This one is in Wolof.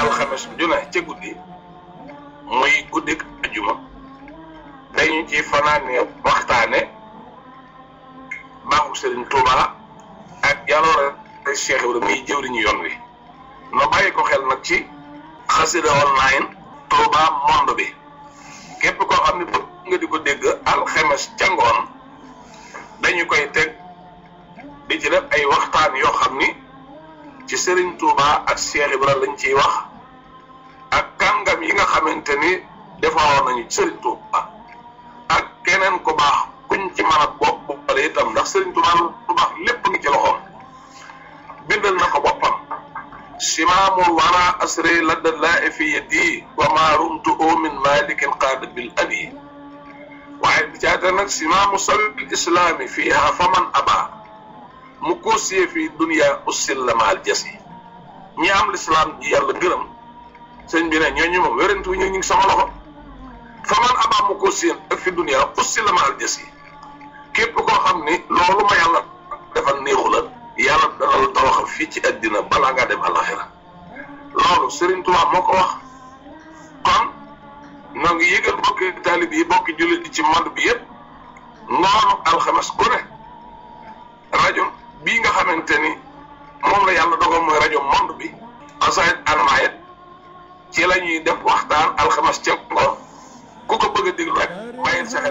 alxames ju ne ca guddi muy guddik ajuma dañu ci fanaane waxtaane baaxu Serigne Touba ak jaloore Cheikh Ibrahima muy jëwriñu yoon wi no bàyyi ko xel nag ci xasida online Touba monde bi képp koo xam ne bëgg nga di ko dégg alxames ca ngoon dañu koy teg di ci def ay waxtaan yoo xam ni ci Serigne Touba ak Cheikh Ibrahima lañ ciy wax ak kàngam yi nga xamante ni defaroon nañu Serigne Touba ak keneen ku baax kuñ ci mën a bopp boppale itam ndax Serigne Touba lu baax lépp ngi ci loxoom bindal na ko boppam simaamul wara asri ladda laa fi yadi wa ma rumtu min malikin qaada bil abi waaye bi caata nag simaamu sabil islaami fiiha faman aba mu koosiyee fii dunia ussil la maal jasi ñi am lislaam ji yàlla gërëm sëñ bi ne ñooñu moom wérantu ñu ngi sama loxo faman aba mu koosiyee ak fi dunia ussil la maal jasi képp koo xam ni loolu ma yàlla defal néexu la yàlla dana la tawaxal fii ci àddina balaa ngaa dem alaxira loolu Serigne Touba moo ko wax kon noo ngi yëgal bokki taalib yi bokki jullit yi ci monde bi yëpp ngoonu alxames ku ne rajo bii nga xamante ni moom la yàlla dogal mooy rajo monde bi asayit almayet ci la ñuy def waxtaan alxames ca ngoon ku ko bëgg a déglu rek bàyyil sa